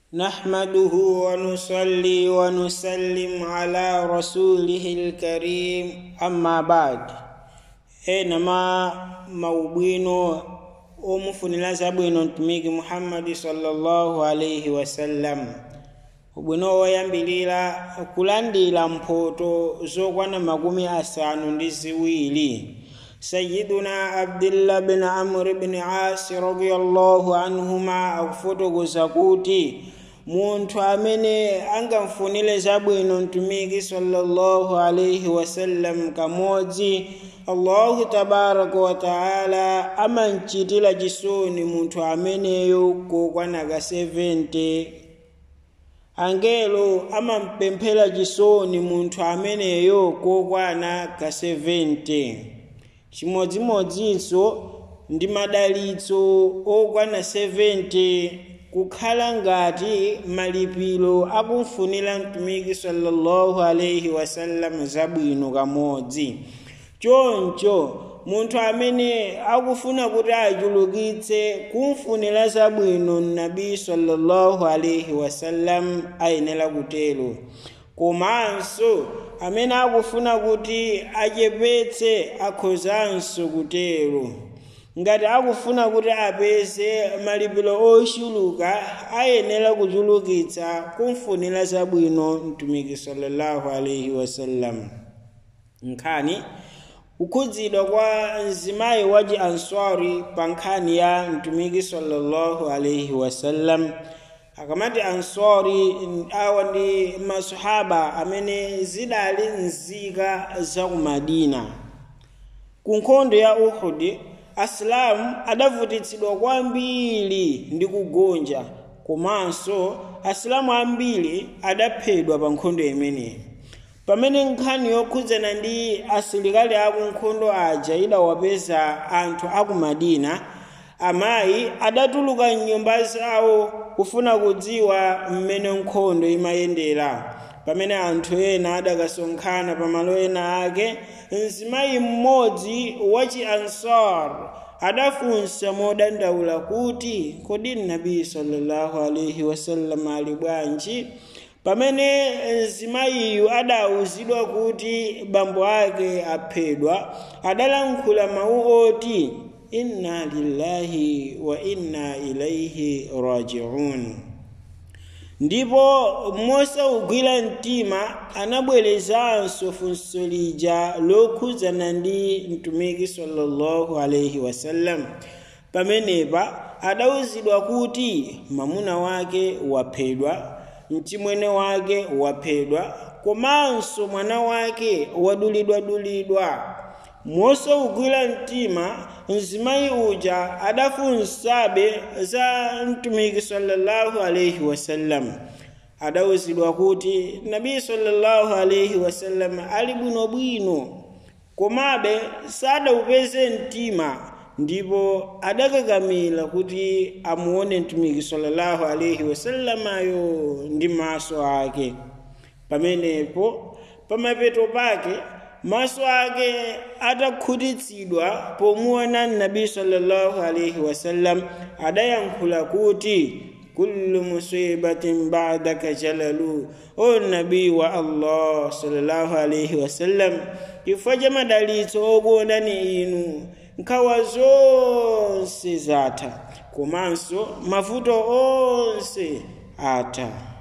نحمده ونصلي ونسلم على رسوله الكريم أما بعد enama maubwino omufunira zabwino mtumiki muhammadi sallallahu alaihi wasallam ubwino woyambilira kulandira mphoto zokwana makumi asanu ndi ziwiri sayiduna abdillah bin amr bin asi radiallahu anhuma akufotokoza kuti munthu amene angamfunire zabwino mtumiki sallallahu alaihi wasallam kamodzi allahu tabaraka wataala amamchitira chisoni munthu ameneyo kokwana ka 70 angelo amampemphera chisoni munthu ameneyo kokwana ka 70 chimodzimodzinso ndi madalitso okwana 70 kukhala ngati malipiro akumfunira mtumiki sallallahu alaihi wasallam zabwino kamodzi choncho munthu amene akufuna kuti achulukitse kumfunira zabwino nabi sallallahu alaihi wasallam ayenera kutero komanso amene akufuna kuti achepetse akhozanso kutero ngati akufuna kuti apeze malipiro ochuluka ayenera kuchulukitsa kumfunira zabwino mtumiki sallallahu alaihi wasallam nkhani kukhudzidwa kwa mzimayi wachi answari pa nkhani ya mtumiki sallallahu alaihi wasallam akamati answari awa ndi masahaba amene zidali nzika za ku madina ku nkhondo ya uhudi asilamu adavutitsidwa kwambiri ndi kugonja komanso asilamu ambiri adaphedwa pa nkhondo imeneyi pamene nkhani yokhudzana ndi asilikali akunkhondo aja idawapeza anthu aku madina amayi adatuluka mnyumba zawo kufuna kudziwa mmene nkhondo imayendera pamene anthu ena adakasonkhana pamalo ena ake mzimayi mmodzi wachi ansar adafunsa modandaula kuti kodi nabi sallallahu alaihi wasallam ali bwanji pamene mzimayiyu adawuzidwa kuti bambo ake aphedwa adalankhula mawu oti inna lillahi wa inna ilaihi rajiun ndipo mosaugwira mtima anabwerezanso funso lija lokhudzana ndi mtumiki sallallahu alaihi wasallam pamenepa adawuzidwa kuti mamuna wake waphedwa mchimwene wake waphedwa komanso mwana wake wadulidwadulidwa mosaugwira mtima mzimayi uja adafunsabe za mtumiki sallallahu alaihi wasallam adawuzidwa kuti nabi sallallahu alaihi wasallam ali bwinobwino komabe sadawupeze mtima ndipo adakakamira kuti amuone mtumiki sallallahu alaihi wasallamayo ndi maso ake pamenepo pamapeto pake maso ake atakhutitsidwa pomuona nabi sallallahu alaihi wasallam adayankhula kuti kullu musibatin ba'daka jalalu o nabi wa allah sallallahu alaihi wasallam chifukwa cha madalitso okuonani inu nkhawa zonse zatha komanso mavuto onse atha